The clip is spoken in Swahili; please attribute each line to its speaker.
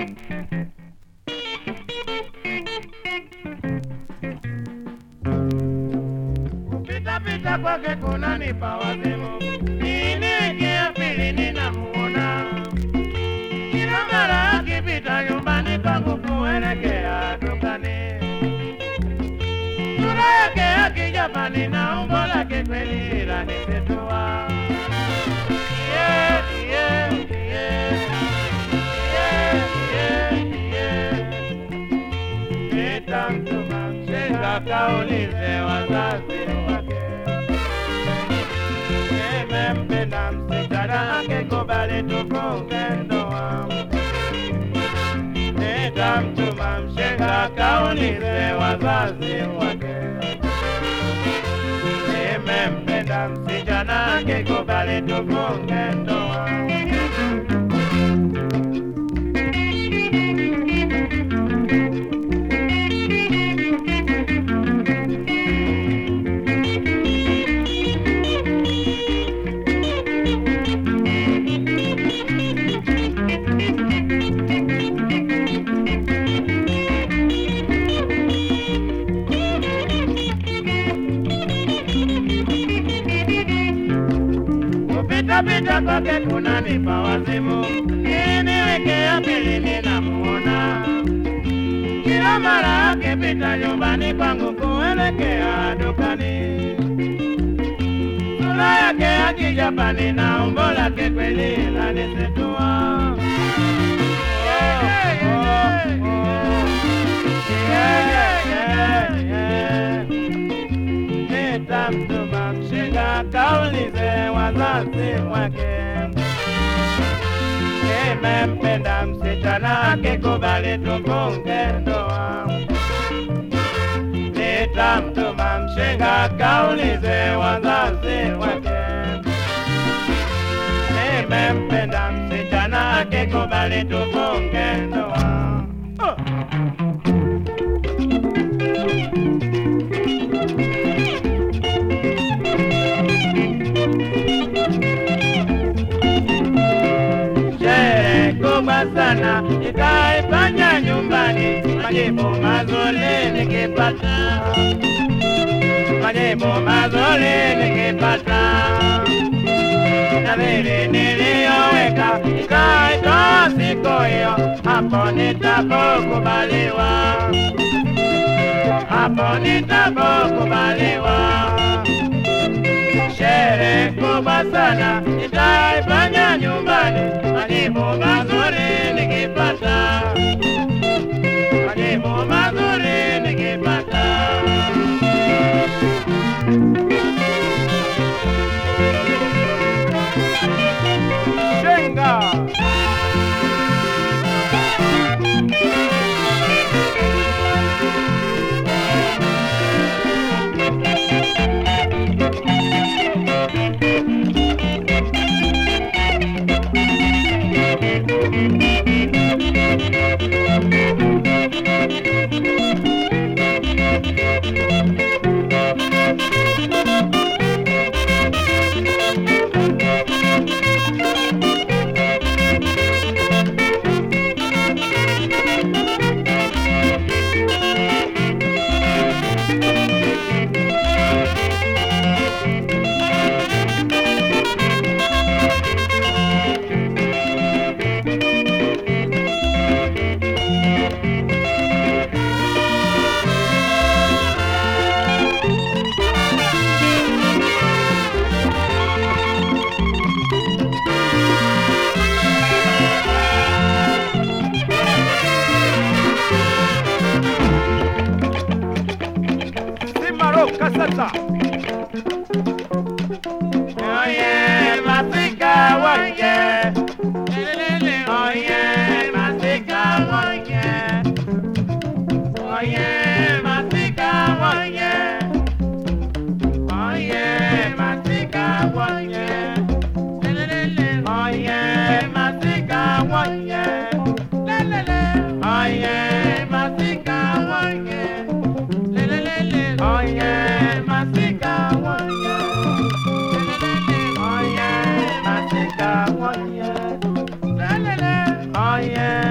Speaker 1: Kupita pita kwake kunanipa wazimu, niingie pili ninamuona kila mara akipita nyumbani kwangu kuelekea dukani. Sura yake ya kijapani na umbo lake kweli lanisitua. Yeah, yeah, yeah. Yeah, yeah, yeah. Nitamtuma mshenga kaulize wazazi wake. Nimempenda msichana akikubali tufunge ndoa. Nitamtuma mshenga kaulize wazazi wake. Nimempenda msichana akikubali tufunge ndoa. kupita pita kwake kunanipa wazimu, niwekea pili ninamuona kila mara akipita nyumbani kwangu kuelekea dukani. Sura yake ya kijapani na umbo lake kweli lanisitua. Oh, oh, oh. Yeah, yeah, yeah. Nitamtuma mshenga kaulize wazazi wake. Nimempenda msichana akikubali tufunge ndoa. Nitamtuma mshenga kaulize wazazi wake. Nimempenda msichana akikubali tufunge ndoa. Oh. sherehe kubwa sana itaifanya nyumbani, majibu mazuri nikipata, majibu mazuri nikipata, na vile niliyoweka ikaitoa siku hiyo, hapo nitapokubaliwa, hapo nitapokubaliwa sherehe kubwa sana itaifanya nyumbani, majibu mazuri nikipata, majibu mazuri nikipata. Shenga Simaro Kasata. Oye, masika wonye. Oye, masika wonye. Oye, masika wonye. Oye, masika wonye. Oye, masika wonye. Oye, masika wonye. Oye, masika wonye. Oye, masika wonye. Oye,